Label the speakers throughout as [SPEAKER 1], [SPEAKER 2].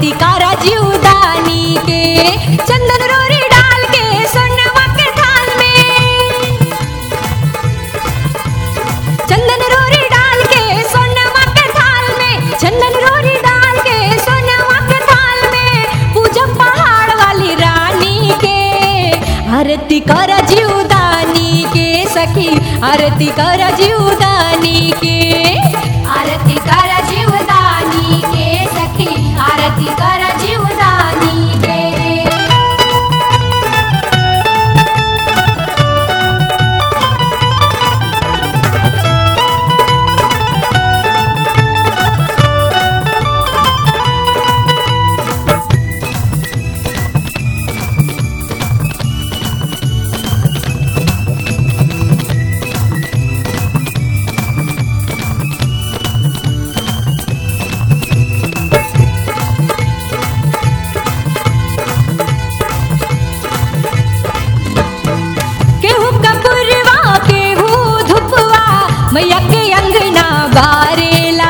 [SPEAKER 1] आरती करा जीवदानी के चंदन रोरी डाल के सोनवा के थाल में चंदन रोरी डाल के सोनवा के थाल में चंदन रोरी डाल के सोनवा के थाल में पूजा पहाड़ वाली रानी के आरती कर जीवदानी के सखी आरती कर जीवदानी के
[SPEAKER 2] आरती कर जीवदानी के सखी आरती कर जीवदानी के
[SPEAKER 1] केहू कपुरवा केहू धुपवा मैया के अंगना बारेला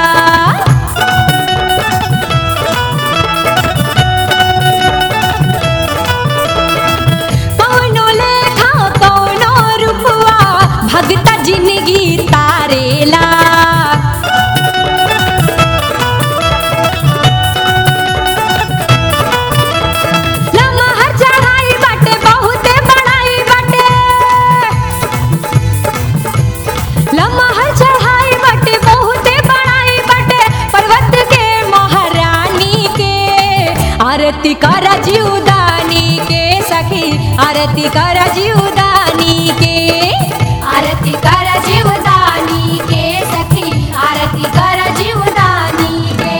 [SPEAKER 1] कौनो लेखा कौनो रूपवा भगता जिंदगी तारेला लमहर चढ़ाई बाटे बहुते बड़ाई बाटे लमहर चढ़ाई बाटे बहुते बड़ाई बाटे पर्वत के महारानी के आरती कर जीवदानी के सखी आरती कर जीवदानी के
[SPEAKER 2] आरती कर जीवदानी के सखी आरती कर जीवदानी के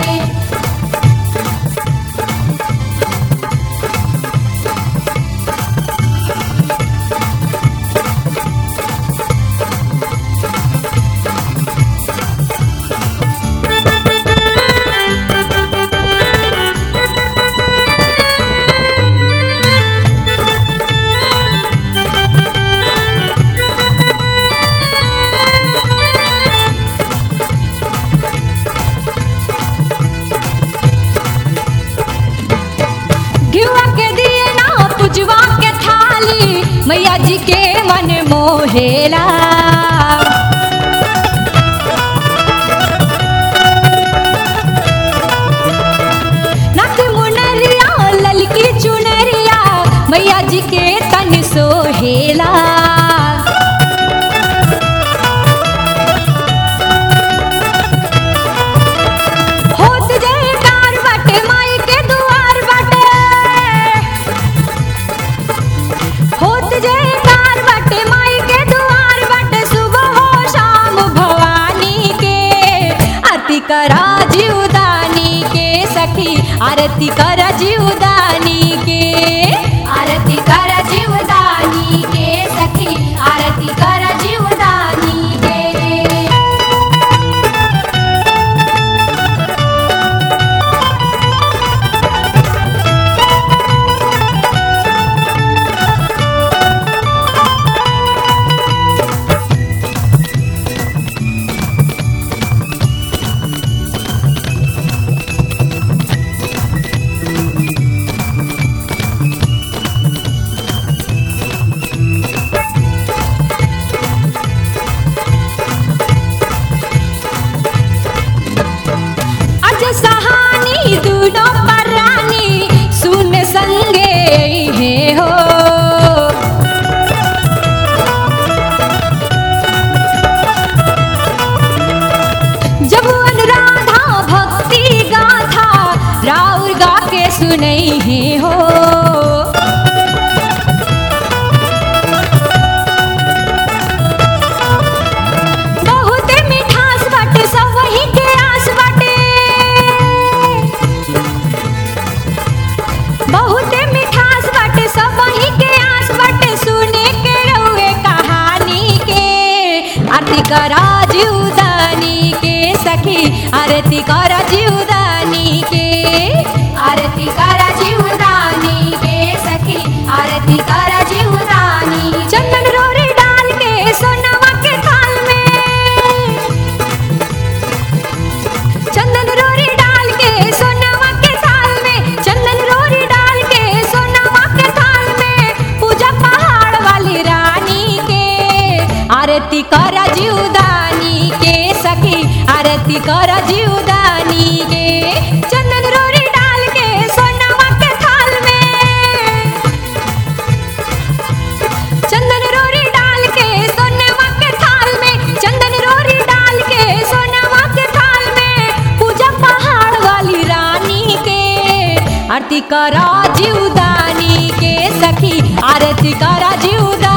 [SPEAKER 1] घिवा के दिए ना पुजवा के थाली मैया जी के मन मोहेला नाक मुनरिया ललकी चुनरिया मैया जी के तन सोहेला होत जयकार बाटे माई के दुआर बाटे होत जयकार बाटे माई के दुआर बाटे सुबह हो शाम भवानी के आरती करा जीवदानी के सखी आरती करा जीवदानी के
[SPEAKER 2] आरती कर जीवदानी के सखी आरती कर जीवदानी के
[SPEAKER 1] अज सहानी दूनो परानी सुन संगे हे हो जब अनुराधा भक्ति गाथा राउर गा के सुनई हे हो बहुते मिठास बाटे सब वही के आस बाटे बहुते मिठास बाटे सब वही के आस बाटे सुने के रहुए कहानी के आरती करा जीवदानी के सखी आरती करा जीवदानी के
[SPEAKER 2] आरती कर जीवदानी के सखी आरती कर जीवदानी
[SPEAKER 1] चंदन रोरी डाल के सोनवा के थाल में चंदन रोरी डाल के सोनवा के थाल करा जीवदानी के चंदन रोरी डाल के सोनवा के थाल में चंदन रोरी डाल के सोनवा के थाल में चंदन रोरी डाल के सोनवा के थाल में पूजा पहाड़ वाली रानी के आरती करा जीवदानी के सखी आरती करा जीवदानी